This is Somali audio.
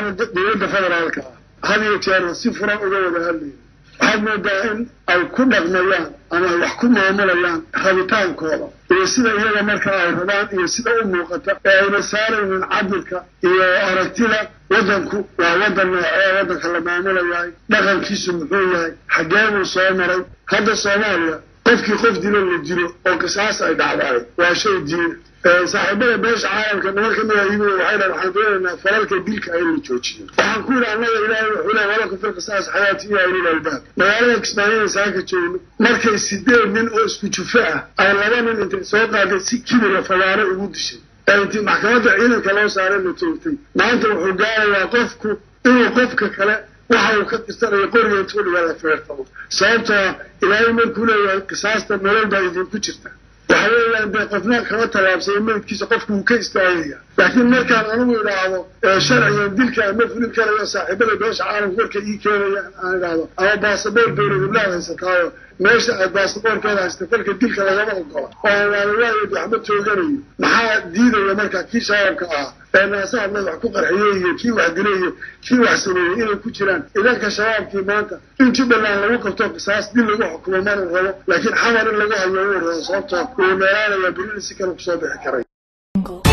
annagana dowladda federaalka ah had iyo jeer si furan uga wada hadlayna waxaad moodaa in ay ku dhaqmayaan ama ay wax ku maamulayaan rabitaankooda iyo sida iyaga marka ay rabaan iyo sida u muuqata ee ayna saaraynin cabirka iyo aragtida waddanku waa waddan noocee waddanka la maamulayahay dhaqankiisu muxuu yahay xaggee buu soo maray hadda soomaaliya qofkii qof dilo la dilo oo qisaas ay dhacdaay waa shay diina saaxiibada beesha caalamka nimanka mida yimi waxay dhahan waxaan doonaynaa falalka dilka in la joojiyo waxaan ku yidhi annaga ilaahay wuxuu leeya walakum fil qisaas xayaati iyo ulil albaab magaalada kismaayiin saaka joogno markay sideed nin oo isku jufo ah ay laba nin intay soo qaaday si kibira fagaaro ugu dishay ee intii maxkamadda ciidanka loo saaray la toogtay maanta wuxuu gaarayaa qofku inuu qofka kale waxa uu ka tirsanayo qoriga intuu dhiga la feertamo sababtoo ilaahay markuu leeyahay qisaasta nolol baa idinku jirta waxa weeyaan dee qofna kama tallaabsaya meydkiisa qofku wuu ka istaagaya laakiin markaan anigu idhaahdo sharcigan dilka ama fulin karayo saaxiibada beesha caalamka markay ii keenayaan aan idhaahdo ama baasaboor dowladublaad haysataayo meesha aad baasaboorkeeda haysata falka dilka lagama ogola oo waaliwaayed waxba tooganayo maxaa diidaya marka kii shabaabka ahaa ee naasaha madax ku qarxiyey iyo kii wax dilay iyo kii wax sameeyey inay ku jiraan idanka shabaabkii maanta in jubbaland lagu qabto qisaas dil lagu xukumo mana rabo laakiin xamar in lagu hayo uu rabo sababtoo uu meelaanaya berina si kale kusoo bixi karay